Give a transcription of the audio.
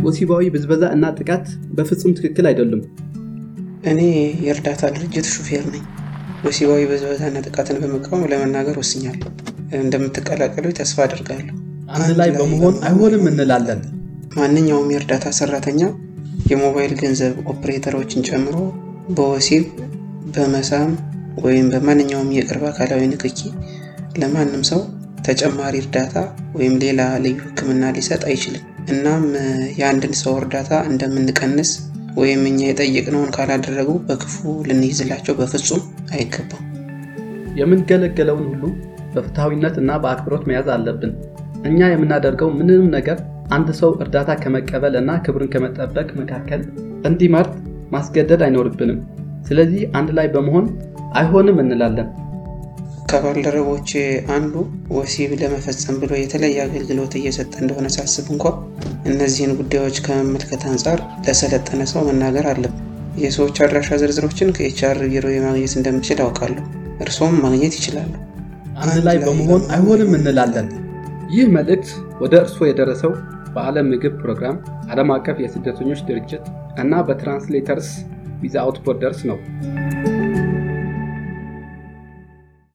ወሲባዊ ብዝበዛ እና ጥቃት በፍጹም ትክክል አይደሉም። እኔ የእርዳታ ድርጅት ሹፌር ነኝ። ወሲባዊ ብዝበዛና ጥቃትን በመቃወም ለመናገር ወስኛለሁ። እንደምትቀላቀሉ ተስፋ አድርጋለሁ። አንድ ላይ በመሆን አይሆንም እንላለን። ማንኛውም የእርዳታ ሰራተኛ የሞባይል ገንዘብ ኦፕሬተሮችን ጨምሮ በወሲብ በመሳም ወይም በማንኛውም የቅርብ አካላዊ ንክኪ ለማንም ሰው ተጨማሪ እርዳታ ወይም ሌላ ልዩ ሕክምና ሊሰጥ አይችልም። እናም የአንድን ሰው እርዳታ እንደምንቀንስ ወይም እኛ የጠየቅነውን ካላደረጉ በክፉ ልንይዝላቸው በፍጹም አይገባም። የምንገለገለውን ሁሉ በፍትሐዊነት እና በአክብሮት መያዝ አለብን። እኛ የምናደርገው ምንም ነገር አንድ ሰው እርዳታ ከመቀበል እና ክብርን ከመጠበቅ መካከል እንዲመርጥ ማስገደድ አይኖርብንም። ስለዚህ አንድ ላይ በመሆን አይሆንም እንላለን። ከባልደረቦቼ አንዱ ወሲብ ለመፈጸም ብሎ የተለየ አገልግሎት እየሰጠ እንደሆነ ሳስብ እንኳ እነዚህን ጉዳዮች ከመመልከት አንጻር ለሰለጠነ ሰው መናገር አለብን። የሰዎች አድራሻ ዝርዝሮችን ከኤችአር ቢሮ ማግኘት እንደምችል አውቃለሁ። እርስዎም ማግኘት ይችላሉ። አንድ ላይ በመሆን አይሆንም እንላለን። ይህ መልእክት ወደ እርስዎ የደረሰው በዓለም ምግብ ፕሮግራም፣ ዓለም አቀፍ የስደተኞች ድርጅት እና በትራንስሌተርስ ዊዛውት ቦርደርስ ነው።